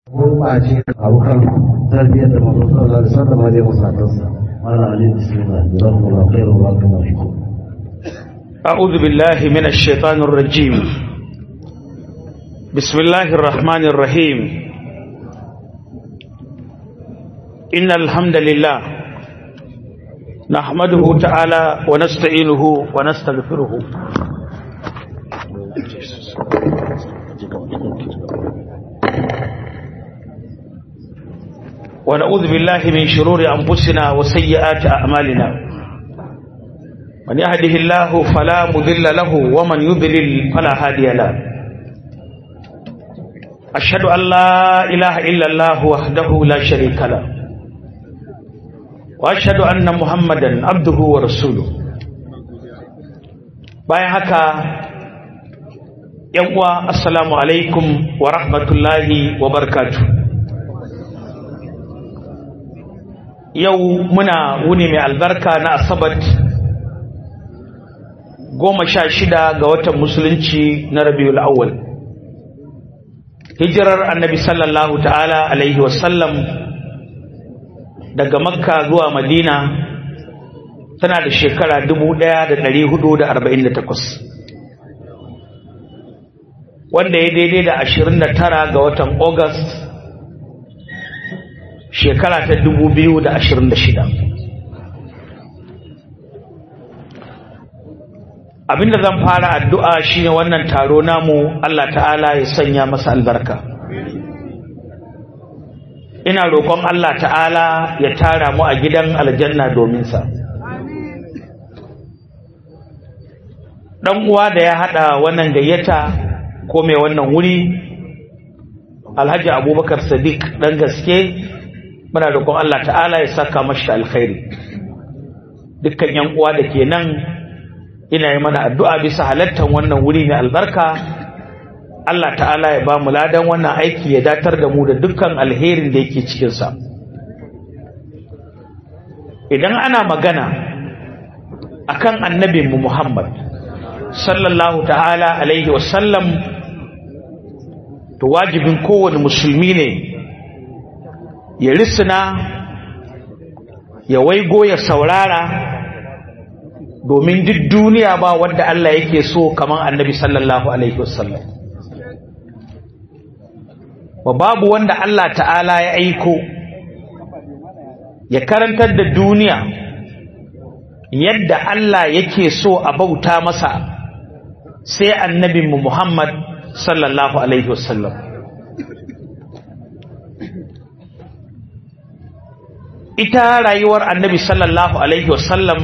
gurɓace abokan tarbiyyar da masu sallallahu alaihi wasallam ma zai musatansa mala ali bismillah jazakumullahu khairan wa barakallahu fikum أعوذ بالله من الشيطان الرجيم بسم الله الرحمن الرحيم إن الحمد لله نحمده تعالى ونستعينه ونستغفره ونعوذ بالله من شرور أنفسنا وسيئات أعمالنا من يهده الله فلا مذل له ومن يضلل فلا هادي له أشهد أن لا إله إلا الله وحده لا شريك له وأشهد أن محمدا عبده ورسوله bayan haka yan uwa assalamu alaikum wa rahmatullahi wa barakatuh yau muna wuni mai albarka na asabat goma sha shida ga watan musulunci na rabiul awwal hijirar annabi sallallahu ta'ala alaihi wasallam daga makka zuwa madina tana da shekara 1448 wanda ya daidai da 29 ga watan august shekara ta 2026 abinda zan fara addu'a shine wannan taro namu Allah ta'ala ya sanya masa albarka ina roƙon Allah ta'ala ya tara mu a gidan aljanna domin sa dan uwa da ya hada wannan gayyata ko mai wannan wuri Alhaji Abubakar Sadiq dan gaske muna roƙon Allah ta'ala ya saka mashi alkhairi dukkan yan uwa da ke nan ina yi mana addu'a bisa halattar wannan wuri mai albarka Allah ta'ala ya ba mu ladan wannan aiki ya datar da mu da dukkan alherin da yake cikinsa idan ana magana akan annabinmu Muhammad sallallahu ta'ala alaihi wasallam to wajibin kowane musulmi ne ya risina ya waigo ya saurara domin duk duniya ba wanda Allah yake so kamar annabi sallallahu alaihi wasallam wa babu wanda Allah ta'ala ya aiko ya karantar da duniya yadda Allah yake so a bauta masa sai annabinmu Muhammad sallallahu alaihi wasallam ita rayuwar annabi sallallahu alaihi wasallam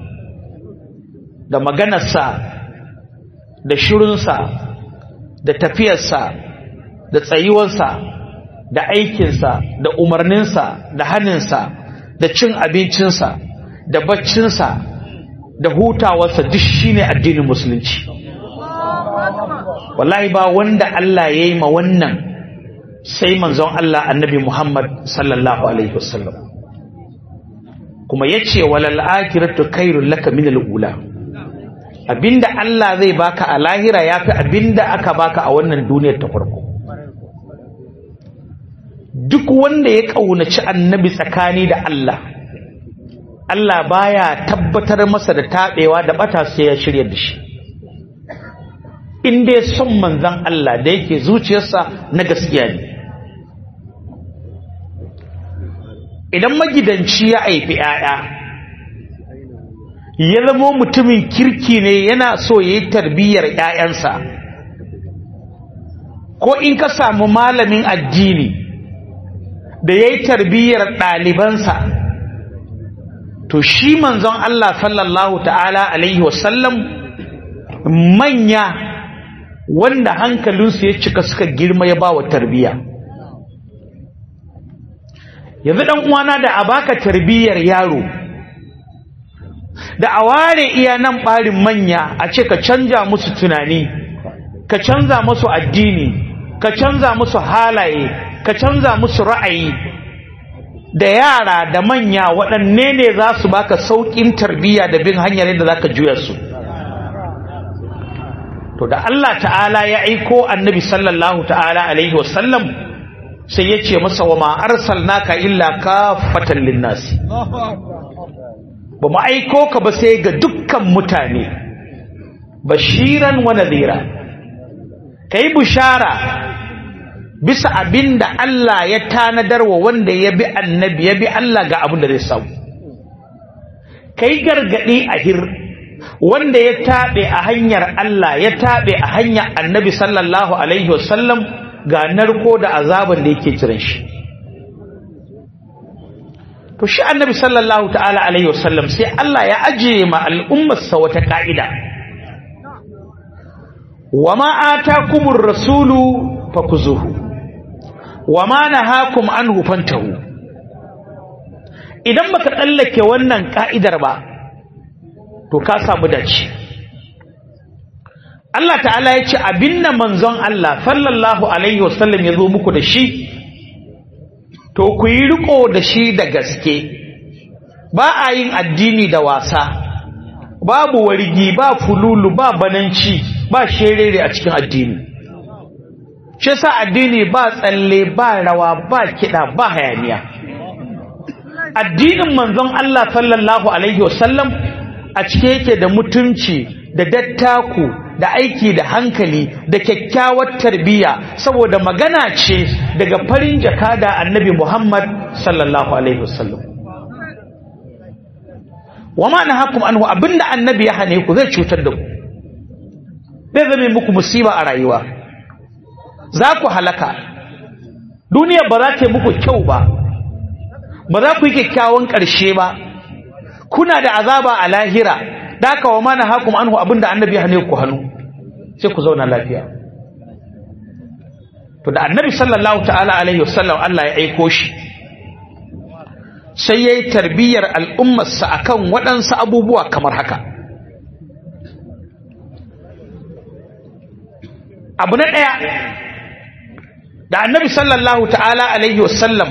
da maganarsa da shirinsa da tafiyarsa da tsayuwarsa da aikinsa da umarninsa da haninsa da cin abincinsa da baccinsa da hutawarsa duk shine addinin musulunci wallahi ba wanda Allah ya yi ma wannan sai manzon Allah annabi Muhammad sallallahu alaihi wasallam kuma yace walal akhiratu khairul laka min al-ula abinda Allah zai baka a lahira yafi abinda aka baka a wannan duniyar ta farko duk wanda ya kaunaci annabi tsakani da Allah Allah baya tabbatar masa da tabewa da bata sai ya shirya da shi in dai son manzon Allah da yake zuciyarsa na gaskiya ne idan magidanci ya haifi 'ya'ya ya zama mutumin kirki ne yana so ya yi tarbiyyar 'ya'yansa ko in ka samu malamin addini da ya yi tarbiyyar ɗalibansa to shi manzon Allah sallallahu ta'ala alaihi wasallam manya wanda hankalinsu ya cika suka girma ya ba wa tarbiyya yanzu ɗan uwana da a baka tarbiyyar yaro da a ware iya nan ɓarin manya a ce ka canja musu tunani ka canza musu addini ka canza musu halaye ka canza musu ra'ayi da yara da manya waɗanne ne za su baka sauƙin tarbiyya da bin hanyar yadda za ka juya su to da Allah ta'ala ya aiko annabi sallallahu ta'ala alaihi wasallam sai ya ce masa wa ma arsalnaka illa kafatan linnasi ba mu aiko ka ba sai ga dukkan mutane bashiran wa nadhira kai bushara bisa abinda Allah ya tanadar wa wanda ya bi annabi ya bi Allah ga abin da zai samu kai gargadi a hir wanda ya tabe a hanyar Allah ya tabe a hanyar annabi sallallahu alaihi wasallam ga narko da azaban da yake jiran shi to shi annabi sallallahu ta'ala alaihi wasallam sai Allah ya ajiye ma al'ummarsa wata ka'ida wama atakumur rasulu fakuzuhu wama nahakum anhu fantahu idan baka tsallake wannan ka'idar ba to ka samu dace Allah ta'ala ya ce abinda manzon Allah sallallahu alaihi wasallam ya zo muku da shi to ku yi riko da shi da gaske ba a yin addini da wasa babu wargi ba fululu ba bananci ba sherere a cikin addini shi yasa addini ba tsalle ba rawa ba kiɗa ba hayaniya addinin manzon Allah sallallahu alaihi wasallam a cike yake da mutunci da dattaku da aiki da hankali da kyakkyawar tarbiyya saboda magana ce daga farin jakada annabi Muhammad sallallahu alaihi wasallam wama nahakum anhu abinda annabi ya hane ku zai cutar da ku zai zame muku musiba a rayuwa za ku halaka duniya ba za ta yi muku kyau ba ba za ku yi kyakkyawan ƙarshe ba kuna da azaba a lahira daka wa mana hakum anhu abinda annabi hane ku hannu sai ku zauna lafiya to da annabi sallallahu ta'ala alaihi wasallam Allah ya aiko shi sai yayi tarbiyyar al'ummarsa akan waɗansu abubuwa kamar haka abu na ɗaya da annabi sallallahu ta'ala alaihi wasallam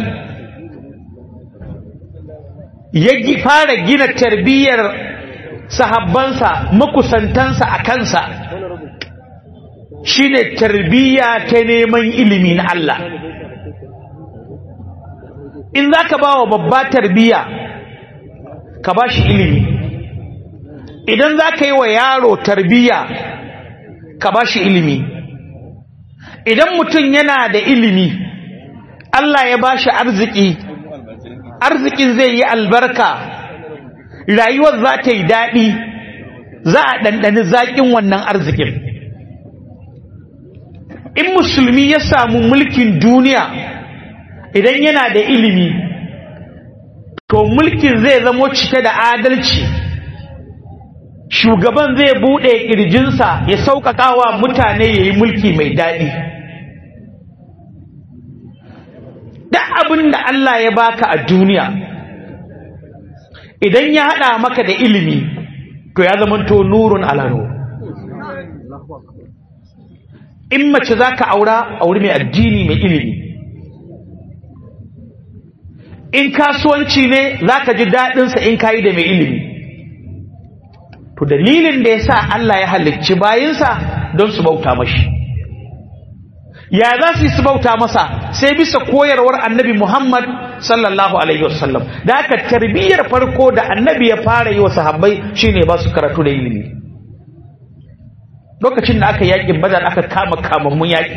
ya fara gina tarbiyyar sahabbansa makusantansa a kansa shine tarbiyya ta neman ilimi na Allah in za ka ba wa babba tarbiyya ka ba shi ilimi idan za ka yi wa yaro tarbiyya ka ba shi ilimi idan mutum yana da ilimi Allah ya ba shi arziki arzikin zai yi albarka rayuwar za ta yi daɗi za a ɗanɗani zaƙin wannan arzikin in musulmi ya samu mulkin duniya idan yana da ilimi to mulkin zai zamo cike da adalci shugaban zai buɗe ƙirjinsa ya sauƙaƙa wa mutane ya yi mulki mai daɗi duk abin da Allah ya baka a duniya idan ya haɗa maka da ilimi to ya zamanto nurun alano in mace za ka aura auri mai addini mai ilimi in kasuwanci ne za ka ji daɗinsa in kayi da mai ilimi to dalilin da ya sa Allah ya halicci bayinsa don su bauta mashi ya za su yi su bauta masa sai bisa koyarwar annabi Muhammad sallallahu alaihi wasallam da aka tarbiyyar farko da annabi ya fara yi wa sahabbai shine ba su karatu da ilimi lokacin da aka yaƙin badar aka kama kamammun yaƙi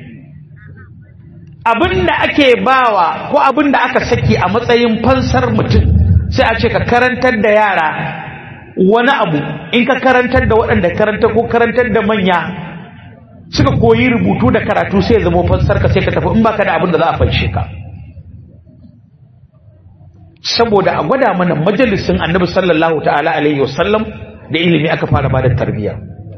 abinda ake bawa ko abinda aka saki a matsayin fansar mutum sai a ce ka karantar da yara wani abu in ka karantar da waɗanda karanta ko karantar da manya suka koyi rubutu da karatu sai zama fansar ka sai ka tafi in baka da abin da za a fanshe ka saboda a gwada mana majalisin annabi sallallahu ta'ala alaihi wasallam da ilimi aka fara bada tarbiyya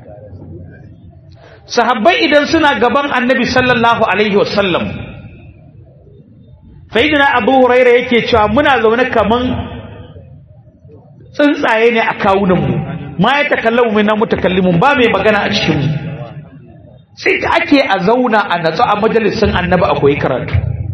sahabbai idan suna gaban annabi sallallahu alaihi wasallam sayyidina abu huraira yake cewa muna zaune kaman tsuntsaye ne a kawunanmu ma ya takallamu min mutakallimun ba mai magana a cikin mu sai da ake a zauna a natsu a majalisin annabi akwai karatu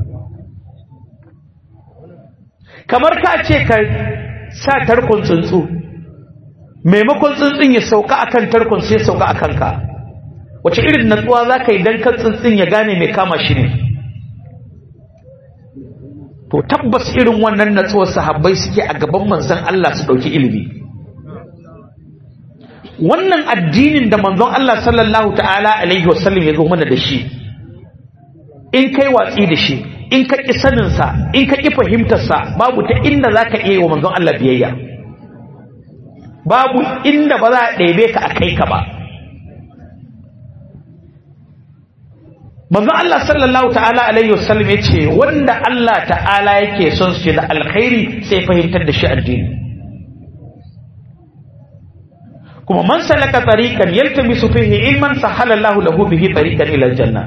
kamar ka ce ka sa tarkon tsuntsu maimakon tsuntsun ya sauka akan tarkon sai sauka akan ka wace irin natsuwa za ka yi don kan tsuntsun ya gane mai kama shi ne to tabbas irin wannan natsuwar sahabbai suke a gaban manzon Allah su dauki ilimi wannan addinin da manzon Allah sallallahu ta'ala alaihi wasallam ya zo mana da shi in kai watsi da shi in ka ƙi saninsa in ka ƙi fahimtarsa babu ta inda za ka iya yi wa manzon Allah biyayya babu inda ba za a ɗebe ka a kai ka ba manzon Allah sallallahu ta'ala alaihi wasallam ya ce wanda Allah ta'ala yake son su da alkhairi sai fahimtar da shi addini kuma man salaka tariqan yaltamisu fihi ilman sahala Allahu lahu bihi tariqan ila aljanna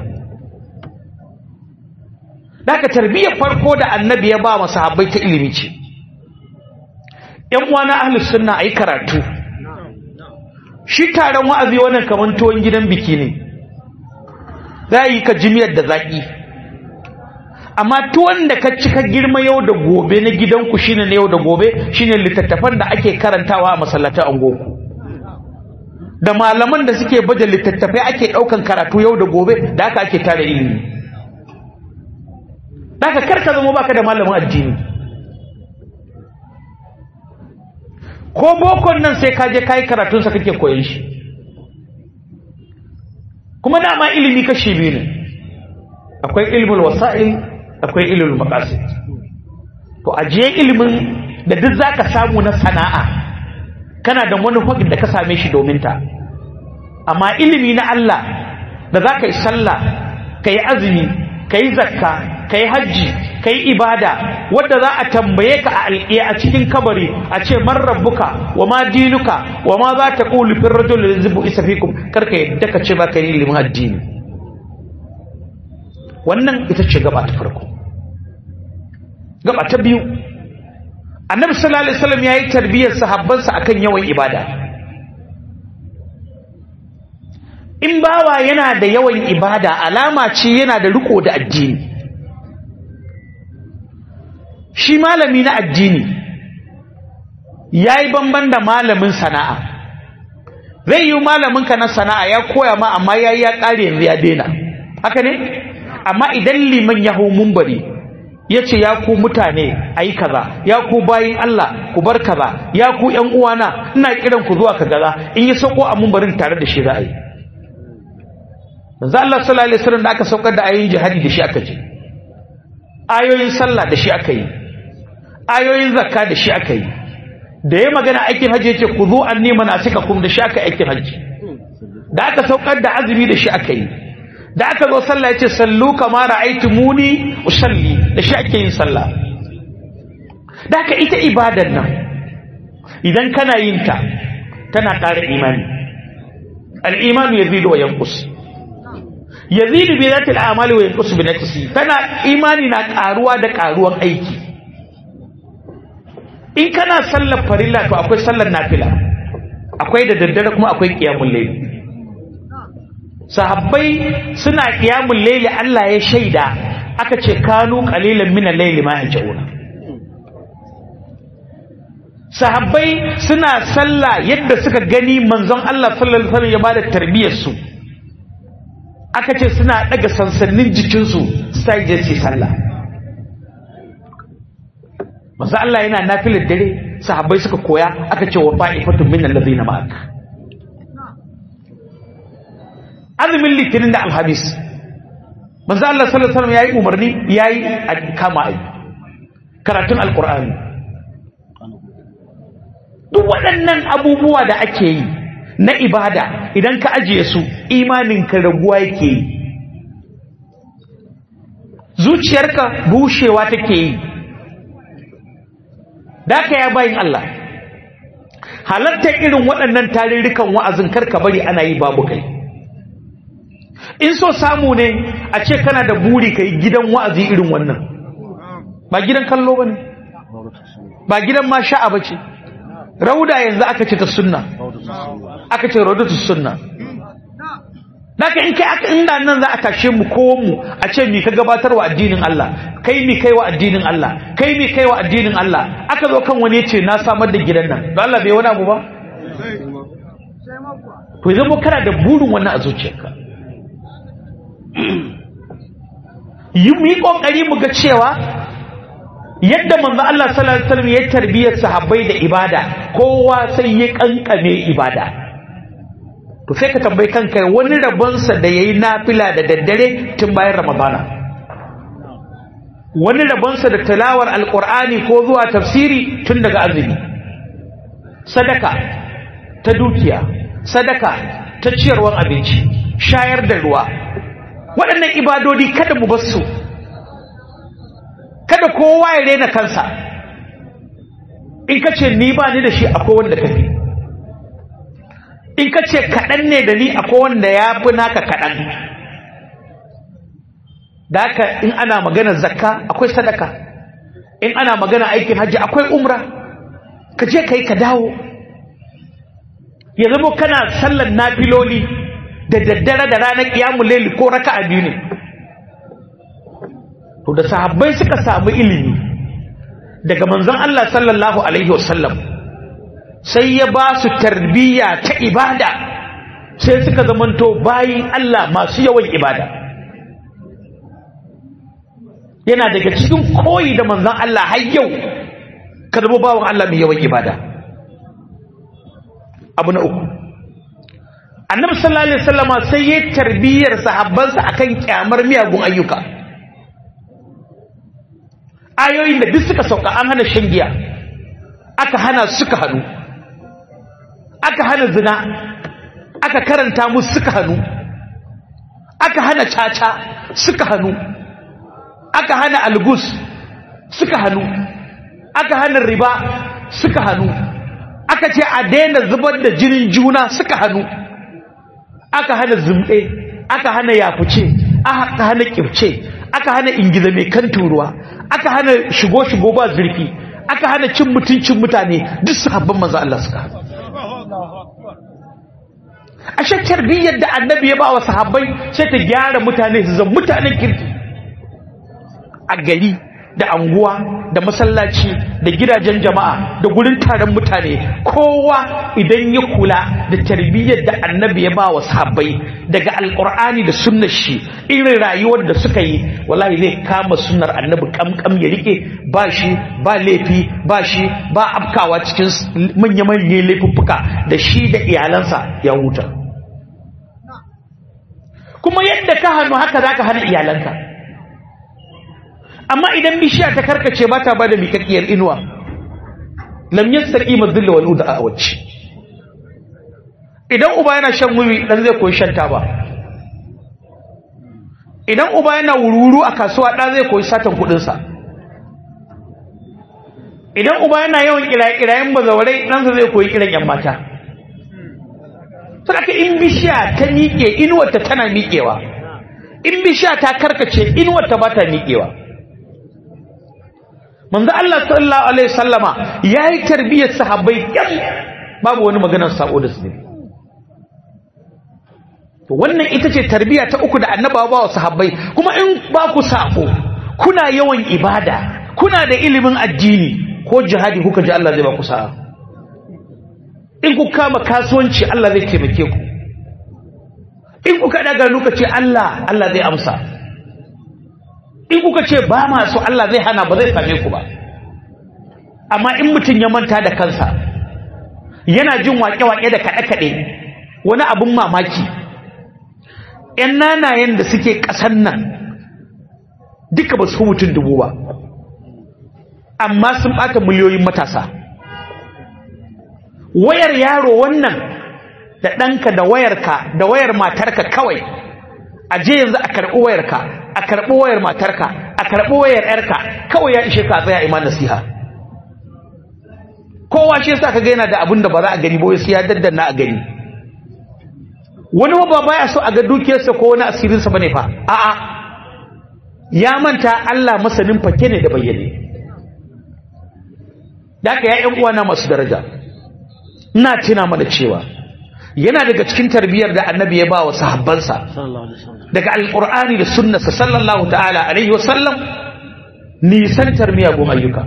daga tarbiyyar farko da annabi ya ba masahabbai ta ilimi ce ƴan uwana ahlus sunna ayi karatu shi taron wa'azi wannan kaman tuwon gidan biki ne za yi ka jimiyar da zaki amma tuwon da ka cika girma yau da gobe na gidanku shine na yau da gobe shine littattafan da ake karantawa a masallatan angoku da malaman da suke baje littattafai ake daukan karatu yau da gobe da haka ake tare ilimi daga karka zama baka da malamin addini ko bokon nan sai ka je kai karatun sa kake koyon shi kuma dama ilimi kashi biyu ne akwai ilmul wasa'il akwai ilmul maqasid to ajiye ilimin da duk zaka samu na sana'a kana da manufar da ka same shi domin ta amma ilimi na Allah da za ka yi sallah ka yi azumi ka yi zakka ka yi hajji ka yi ibada wadda za a tambaye ka a alƙiya a cikin kabari a ce man rabbuka wa ma dinuka wa ma za ta ƙulu fin rajul da zubu isa fikum karka yadda ka ce ba ka yi ilimin addini wannan ita ce gaba ta farko gaba ta biyu annabi sallallahu alaihi wasallam yayi tarbiyyar sahabbansa akan yawan ibada in bawa yana da yawan ibada alama ce yana da riko da addini shi malami na addini yayi banban da malamin sana'a zai yi malamin ka na sana'a ya koya ma amma yayi ya kare yanzu ya daina haka ne amma idan liman ya hau mumbari ya ce ya ku mutane a yi kaza ya ku bayin Allah ku bar kaza ya ku ‘yan uwana ina kiran ku zuwa ka gaza in yi sauko a mumbarin tare da shi za a yi za Allah sallallahu alaihi wasallam da aka saukar da ayoyin jihadi da shi aka je ayoyin sallah da shi aka yi ayoyin zakka da shi aka yi da ya magana aikin hajji yace ku zo anni manasikakum da shi aka aikin hajji da aka saukar da azumi da shi aka yi da aka zo sallah yace sallu kama ra'aytumuni usalli da shi ake yin sallah da aka ita ibadan nan idan kana yin ta tana ƙara imani al-imanu yazidu wa yanqus yazidu bi zati al-amali wa yanqus bi nafsi tana imani na ƙaruwa da ƙaruwan aiki in kana sallar farilla to akwai sallar nafila akwai da daddare kuma akwai qiyamul layl sahabbai suna qiyamul layli Allah ya shaida aka ce kanu qalilan min al-layli ma yajuna sahabbai suna sallah yadda suka gani manzon Allah sallallahu alaihi wasallam ya bada tarbiyar su aka ce suna daga sansannin jikin su sai je su sallah manzon Allah yana nafilar dare sahabbai suka koya aka ce wa fa'ifatun min allazina ma'ak azumin litinin da alhamis manzo Allah sallallahu alaihi wasallam yayi umarni yayi kama ai karatun alqur'ani duk waɗannan abubuwa da ake yi na ibada idan ka ajiye su imanin ka raguwa yake yi zuciyarka bushewa take yi daka ya bayin Allah halartar irin waɗannan tarurrukan wa'azin karka bari ana yi babu kai in so samu ne a ce kana da buri ka yi gidan wa'azi irin wannan ba gidan kallo ba ne ba gidan ma sha'a ba ce rauda yanzu aka ce ta sunna aka ce raudatu sunna Naka in kai aka inda nan za a tashe mu ko mu a ce mi ka gabatar wa addinin Allah kai mi kai wa addinin Allah kai mi kai wa addinin Allah aka zo kan wani ce na samar da gidan nan don Allah bai wani abu ba to zama kana da burin wannan a zuciyarka yi mu yi kokari mu ga cewa yadda manzo Allah sallallahu alaihi wasallam ya tarbiyar sahabbai da ibada kowa sai ya kankame ibada to sai ka tambayi kanka wani rabonsa da yayi nafila da daddare tun bayan ramadana wani rabonsa da tilawar alqur'ani ko zuwa tafsiri tun daga azumi sadaka ta dukiya sadaka ta ciyarwar abinci shayar da ruwa waɗannan ibadodi kada mu bar su kada kowa ya rena kansa in ka ce ni ba ni da shi akwai wanda ka fi in ka ce kaɗan ne da ni akwai wanda ya fi naka kaɗan da haka in ana magana zakka akwai sadaka in ana magana aikin hajji akwai umra ka je ka yi ka dawo ya zama kana sallan nafiloli da daddare da ranar kiyamun laili ko raka a biyu ne to da sahabbai suka samu ilimi daga manzon Allah sallallahu alaihi wasallam sai ya ba su tarbiyya ta ibada sai suka zamanto bayin Allah masu yawan ibada yana daga cikin koyi da manzon Allah har yau ka zama bawan Allah mai yawan ibada abu na uku annabi sallallahu alaihi wasallama sai ya tarbiyyar sahabbansa akan kyamar miyagun ayyuka ayoyin da duk suka sauka an hana shan giya aka hana suka hannu aka hana zina aka karanta musu suka hannu aka hana caca suka hannu aka hana algus suka hannu aka hana riba suka hannu aka ce a daina zubar da jinin juna suka hannu aka hana zumɗe aka hana yafuce aka hana kirce aka hana ingiza mai kan turuwa aka hana shigo-shigo ba zurfi aka hana cin mutuncin mutane duk sahabban manzo Allah suka hana a shakkar biyyar da annabi ya ba wa sahabbai sai ta gyara mutane su zama mutanen kirki a gari da anguwa da masallaci da gidajen jama'a da gurin taron mutane kowa idan ya kula da tarbiyyar da annabi ya ba wa sahabbai daga alkur'ani da sunnar shi irin rayuwar da suka yi wallahi zai kama sunnar annabi kamkam ya rike ba shi ba laifi ba shi ba afkawa cikin manya-manyan laifuffuka da shi da iyalansa ya huta kuma yadda ka hannu haka za ka hana iyalanka amma idan bishiya ta karkace ba ta bada mikakkiyar inuwa lam yastaqi madhilla wal uda awci idan uba yana shan wuri dan zai koyi shan taba idan uba yana wururu a kasuwa dan zai koyi satan kudin sa idan uba yana yawan kirayen bazawarai dan sa zai koyi kiran yan mata saboda in bishiya ta miƙe inuwar ta tana miƙewa in bishiya ta karkace inuwar ta ba ta miƙewa manzo Allah sallallahu alaihi wasallama yayi tarbiyyar sahabbai kyan babu wani maganar sako da su to wannan ita ce tarbiyya ta uku da annabawa ba wa sahabbai kuma in ba ku sako kuna yawan ibada kuna da ilimin addini ko jihadi kuka ji Allah zai ba ku sa'a in ku kama kasuwanci Allah zai taimake ku in kuka daga nuka ce Allah Allah zai amsa in kuka ce ba masu Allah zai hana ba zai same ku ba amma in mutum ya manta da kansa yana jin waƙe-waƙe da kaɗe-kaɗe wani abin mamaki ‘yan nanayen da suke ƙasan nan duka ba su mutum dubu ba amma sun ɓata miliyoyin matasa wayar yaro wannan da ɗanka da wayarka da wayar matarka kawai a je yanzu a karɓi wayarka a karɓi wayar matarka a karɓi wayar ‘yarka kawai ya ishe ka tsaya iman nasiha kowa shi yasa kaga yana da abin da ba za a gani ba sai ya daddanna a gani wani ba baya so a ga dukiyarsa ko wani asirinsa bane fa a'a ya manta Allah masanin fake ne da bayyane da ka ya ƴan uwana masu daraja ina tuna mana cewa yana daga cikin tarbiyyar da annabi ya ba wa sahabbansa daga alqur'ani da sunnarsa sallallahu ta'ala alaihi wasallam nisantar miyagun ayyuka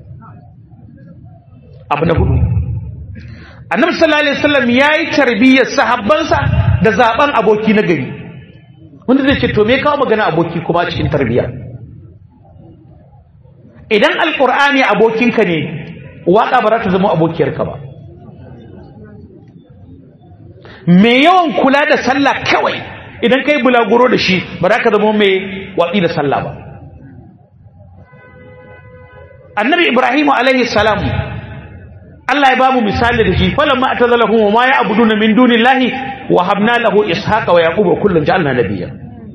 abu na hudu annabi sallallahu alaihi wasallam yayi tarbiyyar sahabbansa da zaben aboki na gari wanda zai ce to me kawo magana aboki kuma cikin tarbiyya idan alkur'ani abokinka ne waka ba za ta zama abokiyarka ba mai yawan kula da sallah kawai idan kai bulaguro da shi ba za ka zama mai watsi da sallah ba annabi ibrahim alaihi salam Allah ya bamu misali da shi falamma atazalahum wa ma ya'buduna min dunillahi wa habna lahu ishaqa wa yaquba kullun ja'alna nabiyya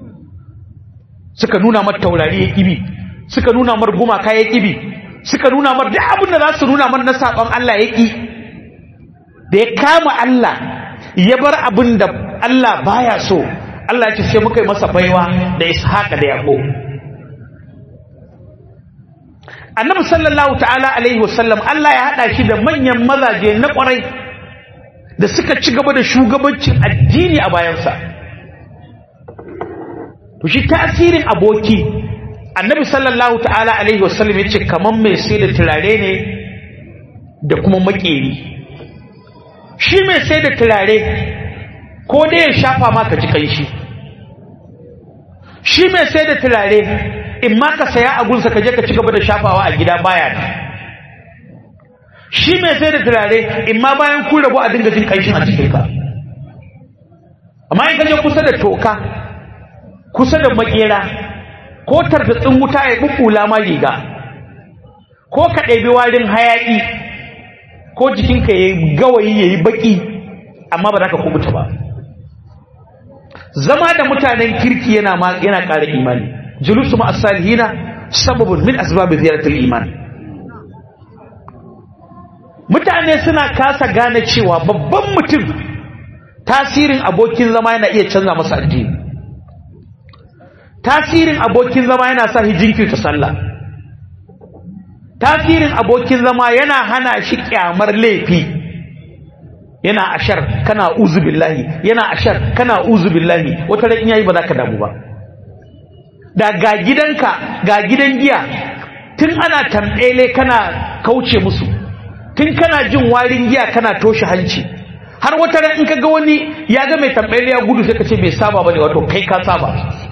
suka nuna mar taurari ya kibi suka nuna mar gumaka ya kibi suka nuna mar duk abin da za su nuna mar na sakon Allah ya ki da ya kama Allah ya bar abin da Allah baya so Allah ya ce sai muka yi masa baiwa da ishaqa da yaqub annabi sallallahu ta'ala alaihi wasallam Allah ya hada shi da manyan mazaje na kwarai da suka ci gaba da shugabancin addini a bayansa to shi tasirin aboki annabi sallallahu ta'ala alaihi wasallam yace kaman mai sai da turare ne da kuma makeri shi mai sai da turare ko dai ya shafa maka ji kanshi shi mai sai da turare in ma ka saya a gunsa ka je ka ci gaba da shafawa a gida baya ne shi mai sai da turare in ma bayan ku rabu a dinga jin kanshin a cikin ka amma in ka je kusa da toka kusa da makera ko tartatsin wuta ya bubula ma riga ko ka ɗebi warin hayaƙi ko jikinka ya yi gawayi ya yi baƙi amma ba za ka kubuta ba zama da mutanen kirki yana yana ƙara imani julusu ma as-salihina sababun min asbab ziyaratul iman mutane suna kasa gane cewa babban mutum tasirin abokin zama yana iya canza masa addini tasirin abokin zama yana sa shi jinkirta sallah tasirin abokin zama yana hana shi kyamar laifi yana ashar kana uzu billahi yana ashar kana uzu billahi wata ran yayi ba za ka damu ba da ga gidanka ga gidan giya tun ana tambele kana kauce musu tun kana jin warin giya kana toshe hanci har wata ran in ka ga wani ya ga mai tambele ya gudu sai ka ce bai saba bane wato kai ka saba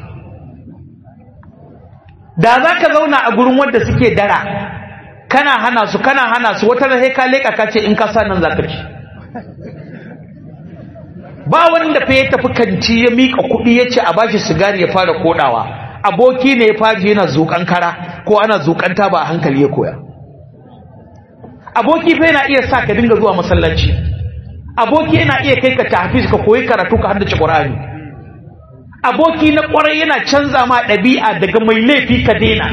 da za ka zauna a gurin wanda suke dara kana hana su kana hana su wata ran sai ka leka ka ce in ka sa nan za ka ci ba wanda fa ya tafi kanti ya mika kuɗi ya ce a bashi sigari ya fara kodawa aboki ne ya faji yana zuƙan kara ko ana zuƙanta ba a hankali ya koya aboki fa yana iya sa ka dinga zuwa masallaci aboki yana iya kai ka tahfiz ka koyi karatu ka haddace Qur'ani aboki na kwarai yana canza ma ɗabi'a daga mai laifi ka daina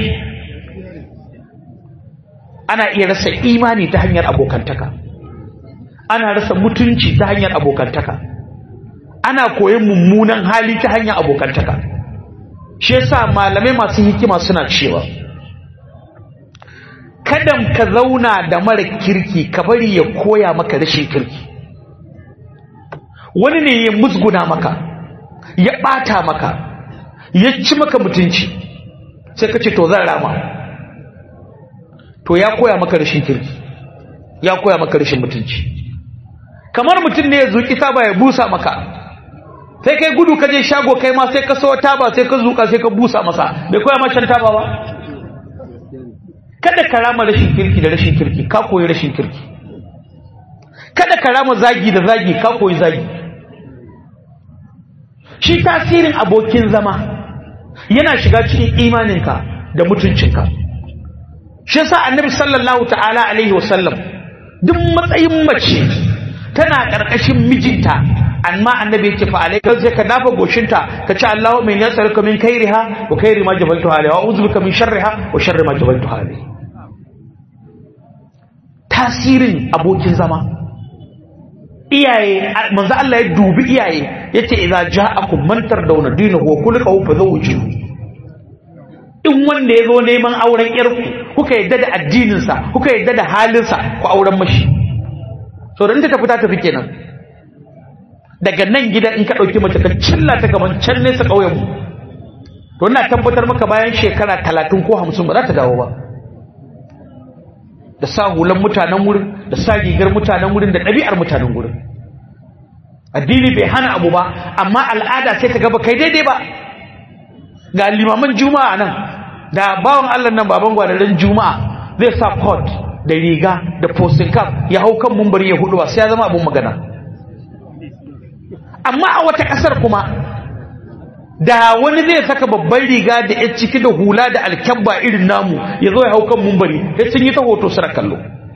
ana iya rasa imani ta hanyar abokantaka ana rasa mutunci ta hanyar abokantaka ana koyon mummunan hali ta hanyar abokantaka shi yasa malamai masu hikima suna cewa kada ka zauna da mara kirki ka bari ya koya maka rashin kirki wani ne ya musguna maka ya bata maka ya ci maka mutunci sai ka ce to zan rama to ya koya maka rashin kirki ya koya maka rashin mutunci kamar mutum ne ya zuki taba ya busa maka sai kai gudu ka je shago kai ma sai ka so taba sai ka zuka sai ka busa masa bai koya ma shan taba ba kada ka rama rashin kirki da rashin kirki ka koyi rashin kirki kada ka rama zagi da zagi ka koyi zagi shi tasirin abokin zama yana shiga cikin imaninka da mutuncinka shi yasa annabi sallallahu ta'ala alaihi wasallam duk matsayin mace tana karkashin mijinta amma annabi yake fa alaika sai ka dafa goshinta ka ce Allahu min yasaruka min kairiha wa kairi ma jabaltu alaiha wa uzu bika min sharriha wa sharri ma jabaltu alaiha tasirin abokin zama iyaye manzo Allah ya dubi iyaye yace idza ja'akum man tardawna dinahu wa khuluquhu fazawjuhu in wanda yazo neman auren yarku kuka yadda da addinin sa kuka yadda da halin sa ku auren mashi so dan ta tafi ta tafi kenan daga nan gida in ka dauki mace ka cilla ta gaban can nesa kauyen mu to ina tabbatar maka bayan shekara 30 ko 50 ba za ta dawo ba da sa hulan mutanen wurin da sa rigar mutanen wurin da ɗabi'ar mutanen wurin addini bai hana abu ba amma al'ada sai ta gaba kai daidai ba ga limaman juma'a nan da bawan Allah nan baban gwadarin juma'a zai sa coat da riga da posting cap ya hau kan mumbari ya hudu ba sai ya zama abun magana amma a wata kasar kuma da wani zai saka babban riga da ya ciki da hula da alkyabba irin namu ya zo ya hau kan mumbari ya sun yi ta hoto suna kallo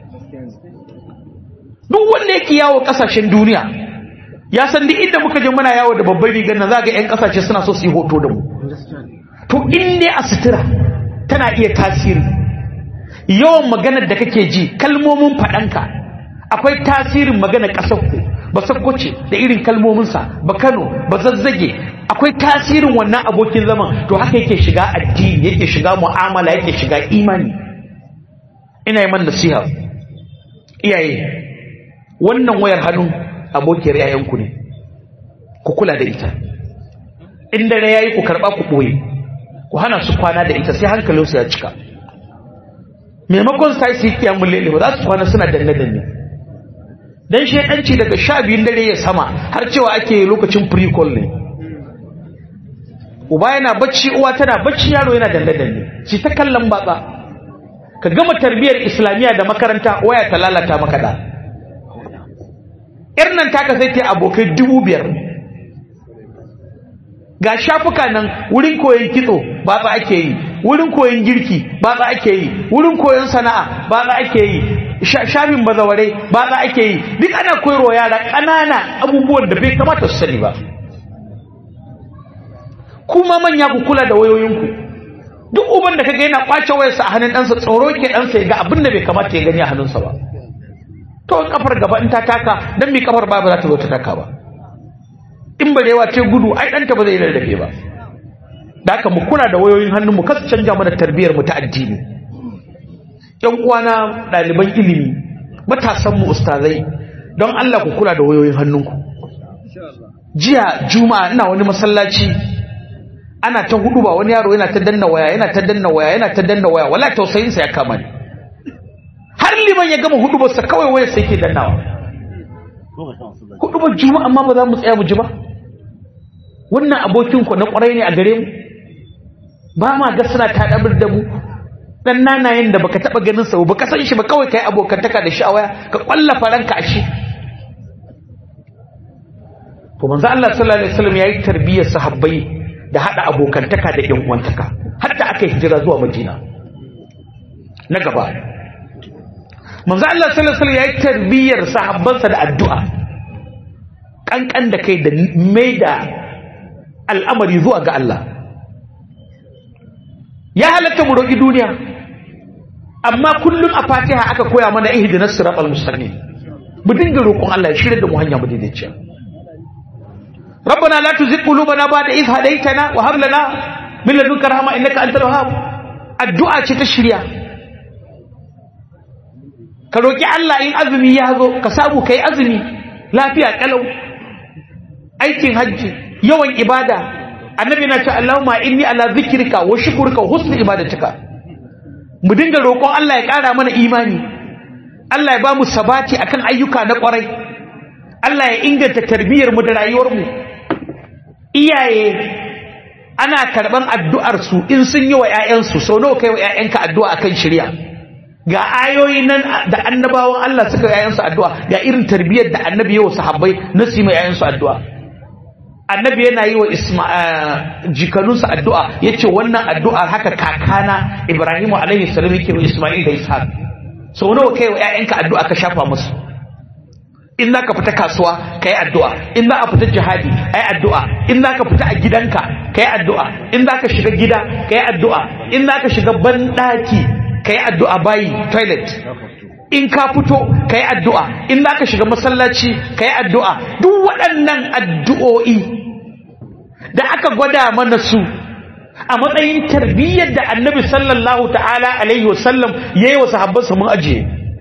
duk wanda yake yawo kasashen duniya ya san duk inda muka je muna yawo da babban rigar nan za ga 'yan kasashe suna so su yi hoto da mu to in ne a sutura tana iya tasiri yawan maganar da kake ji kalmomin faɗanka akwai tasirin maganar ƙasarku ba sakkwace da irin kalmominsa ba kano ba zazzage akwai tasirin wannan abokin zaman to haka yake shiga addini yake shiga mu'amala yake shiga imani ina yi man nasiha iyaye wannan wayar hannu abokiyar yayanku ne ku kula da ita in dare yayi ku karba ku boye ku hana su kwana da ita sai hankalinsu ya cika maimakon sai su yi kiyamun lele ba za su kwana suna danne danne dan shedanci daga sha biyun dare ya sama har cewa ake lokacin pre-call ne uba yana bacci uwa tana bacci yaro yana danne danne ci ta kallon batsa ka gama tarbiyyar islamiyya da makaranta waya ta lalata maka da yar nan taka sai ta abokai dubu biyar ga shafuka nan wurin koyon kitso ba za ake yi wurin koyon girki ba za ake yi wurin koyon sana'a ba za ake yi shafin bazaware ba za ake yi duk ana koyarwa yara ƙanana abubuwan da bai kamata su sani ba kuma manya ku kula da wayoyinku duk uban da kaga yana kwace wayarsa a hannun ɗansa tsoro ke ɗansa ya ga abin da bai kamata ya gani a hannunsa ba to kafar gaba in ta taka dan mi kafar ba za ta zo ta taka ba in barewa ce gudu ai ɗanta ba zai rarrafe ba da haka mu kula da wayoyin hannun mu kasu canja mana tarbiyyar mu ta addini yan uwana ɗaliban ilimi matasan mu ustazai don Allah ku kula da wayoyin hannunku jiya juma'a ina wani masallaci ana ta hudu ba wani yaro yana ta danna waya yana ta danna waya yana ta danna waya wala tausayin sa ya kama ni har liman ya gama hudu ba sa kawai waya sai ke dannawa hudu ba juma'a amma ba za mu tsaya mu ji ba wannan abokin ku na kwarai ne a gare mu ba ma ga suna taɗabar da mu dan nanayen da baka taba ganin sa baka san shi ba kawai kai abokantaka da shi a waya ka kwallafa ranka a shi to manzo Allah sallallahu alaihi wasallam yayi tarbiyyar sahabbai da hada abokantaka da yan uwantaka har da aka hijira zuwa Madina na gaba manzo Allah sallallahu alaihi wasallam yayi tarbiyyar sahabbansa da addu'a kankan da kai da maida al'amari zuwa ga Allah ya halatta mu roƙi duniya amma kullum a fatiha aka koya mana ihdinas siratal mustaqim mu dinga roƙon Allah ya shirye da mu hanya mu daidaiciya ربنا لا تزغ قلوبنا بعد إذ هديتنا وهب لنا من لدنك رحمة إنك أنت الوهاب الدعاء ce ta shirya ka roki Allah in azumi ya zo ka samu kai azumi lafiya kalau aikin hajji yawan ibada annabi na ce Allahumma inni ala zikrika wa shukrika wa husni ibadatika mu dinga roƙon Allah ya ƙara mana imani Allah ya ba mu sabati akan ayyuka na ƙwarai Allah ya inganta tarbiyyar mu da rayuwar mu iyaye ana karban addu'ar su in sun yi wa ƴaƴan su sau nawa kai wa ƴaƴanka addu'a akan shari'a ga ayoyi nan da annabawan Allah suka ƴaƴan su addu'a ga irin tarbiyyar da annabi ya wa sahabbai na su yi ma ƴaƴan su addu'a annabi yana yi wa jikanunsa addu'a ya ce wannan addu'ar haka kakana ibrahimu alaihi salam yake wa ismail da ishaq sau nawa kai wa ‘ya'yanka addu'a ka shafa musu in za ka fita kasuwa ka yi addu'a in za a fita jihadi a yi addu'a in za ka fita a gidanka ka yi addu'a in za ka shiga gida ka yi addu'a in za ka shiga banɗaki ka yi addu'a bayi toilet in ka fito ka yi addu'a in za ka shiga masallaci ka yi addu'a duk waɗannan addu'o'i da aka gwada mana su a matsayin tarbiyyar da annabi sallallahu ta'ala alaihi wasallam ya yi wa sahabbansa mun ajiye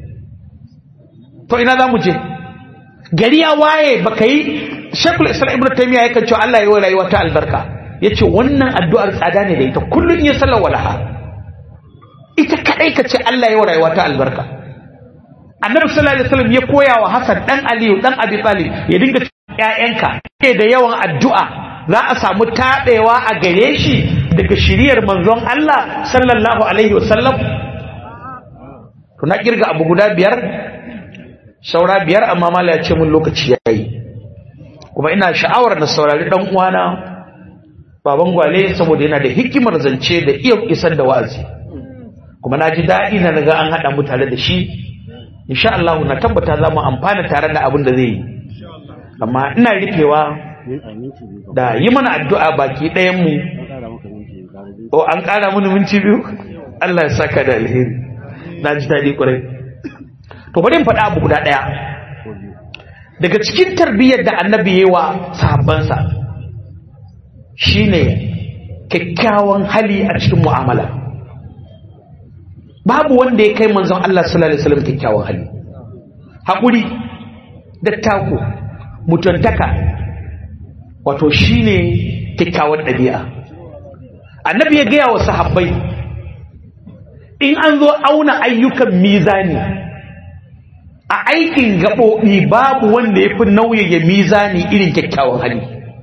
to ina za mu je gari ya waye ba ka yi shekul islam ibn taimiyya ya kan cewa Allah ya yi rayuwa ta albarka ya ce wannan addu'ar tsada ne da ita kullum ya sallar walaha ita kaɗai ka ce Allah ya yi rayuwa ta albarka annabi sallallahu alaihi wasallam ya koya wa Hassan dan Aliyu dan Abi Talib ya dinga ƴaƴanka ke da yawan addu'a za a samu tabewa a gare shi daga shiriyar manzon Allah sallallahu alaihi wasallam to na kirga abu guda biyar saura biyar amma mala ya ce mun lokaci yayi kuma ina sha'awar na saurari dan uwana baban gwale saboda yana da hikimar zance da iya isar da wa'azi kuma na ji daɗi na naga an haɗa mu tare da shi insha Allah na tabbata za mu amfana tare da abin da zai yi amma ina rufewa da yi mana addu'a baki ɗayan mu o an ƙara mini minti biyu Allah ya saka da alheri na ji daɗi ƙwarai to bari in faɗa abu guda ɗaya daga cikin tarbiyyar da annabi ya yi wa sahabbansa shine kyakkyawan hali a cikin mu'amala babu wanda ya kai manzon Allah sallallahu alaihi wasallam kyakkyawan hali haƙuri dattako mutuntaka wato shine kyakkyawan ɗabi'a annabi ya gaya wa sahabbai in an zo auna ayyukan mizani a aikin gaɓoɓi babu wanda ya fi nauyaya mizani irin kyakkyawan hali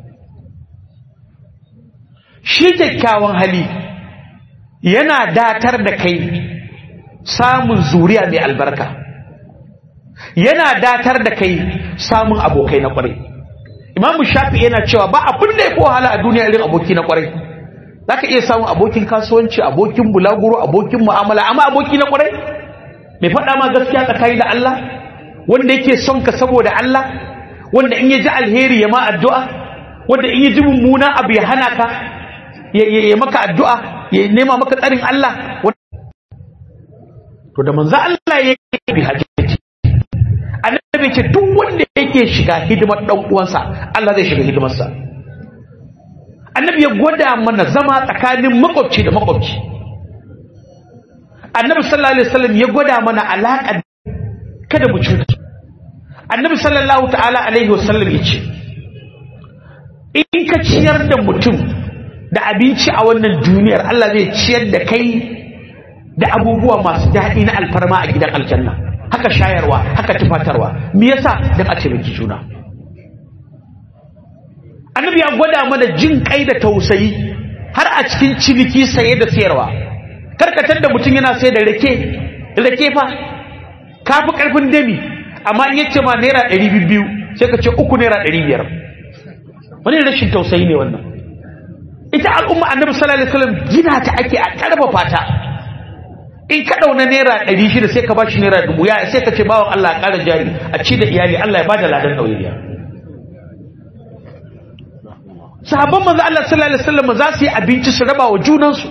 shi kyakkyawan hali yana datar da kai samun zuriya mai albarka yana datar da kai samun abokai na kwarai imamu shafi yana cewa ba abin da ya fi wahala a duniya irin aboki na kwarai za ka iya samun abokin kasuwanci abokin bulaguro abokin mu'amala amma aboki na kwarai mai faɗa ma gaskiya tsakani da Allah wanda yake son ka saboda Allah wanda in ya ji alheri ya ma addu'a wanda in ya ji mummuna abu ya hana ka ya maka addu'a ya nema maka tsarin Allah to da manzo Allah ya yi bi hajji annabi ce duk wanda yake shiga hidimar dan uwansa Allah zai shiga hidimarsa annabi ya gwada mana zama tsakanin makwabci da makwabci annabi sallallahu alaihi wasallam ya gwada mana alaƙa kada mu cuta annabi sallallahu ta'ala alaihi wasallam ya ce in ka ciyar da mutum da abinci a wannan duniyar Allah zai ciyar da kai da abubuwa masu daɗi na alfarma a gidan aljanna haka shayarwa haka tufatarwa me yasa dan a taimaki juna annabi ya gwada mana jin kai da tausayi har a cikin ciniki saye da sayarwa karkatar da mutum yana sai da rake rake fa kafi karfin dami amma in yace ma naira ɗari biyu sai ka ce uku naira ɗari biyar wani rashin tausayi ne wannan ita al'umma annabi sallallahu alaihi wasallam gina ta ake a karfafa ta in ka dauna naira ɗari shida sai ka bashi naira dubu ya sai ka ce bawan Allah ƙara jari a ci da iyali Allah ya bada ladan ɗauriya sahabban manzo Allah sallallahu alaihi wasallam za su yi abinci su raba wa junansu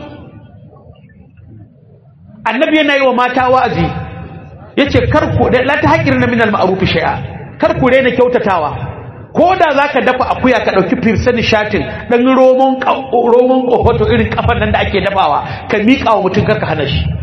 annabi yana yi wa mata wa'azi yace kar ku da la tahqirna min al-ma'ruf shay'a kar ku rena kyautatawa ko da zaka dafa akuya ka dauki firsani shatin dan romon romon kofato irin kafan nan da ake dafawa ka mika wa mutum karka hana shi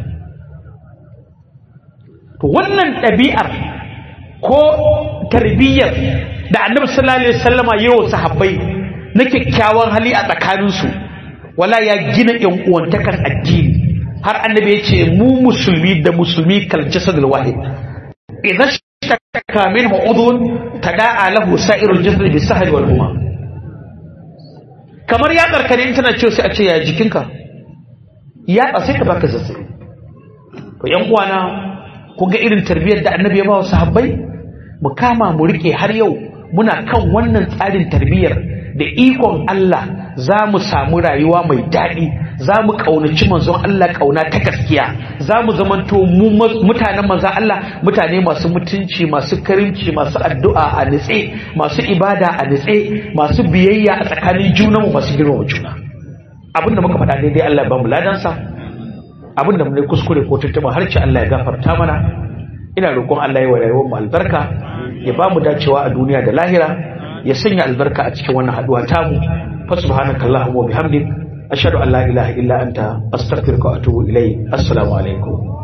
to wannan ɗabi'ar ko tarbiyyar da annabi sallallahu alaihi wasallama yayin sahabbai na kyakkyawan hali a tsakaninsu wala ya gina yan uwantakan addini har annabi ya ce mu musulmi da musulmi kal jasadul wahid idan shaka minhu udhun tada'a lahu sa'irul jasad bi sahri wal huma kamar ya karkare in tana cewa sai a ce ya jikinka ya sai ka baka zazzabi to yan uwana ku ga irin tarbiyyar da annabi ya ba wa sahabbai mu kama mu rike har yau muna kan wannan tsarin tarbiyyar da ikon Allah za mu samu rayuwa mai daɗi za mu ƙaunaci manzon Allah ƙauna ta gaskiya za mu zamanto mutanen manzon Allah mutane masu mutunci masu karimci masu addu'a a nitse masu ibada a nitse masu biyayya a tsakanin junanmu masu girmama juna abinda muka faɗa daidai Allah ya ba mu ladansa abinda mu ne kuskure ko tuntuɓa harci Allah ya gafarta mana ina roƙon Allah ya wa rayuwar mu albarka ya ba mu dacewa a duniya da lahira ya sanya albarka a cikin wannan haduwa tamu fa subhanaka allahumma wa bihamdik ashhadu an la ilaha illa anta astaghfiruka wa atubu ilayk assalamu alaikum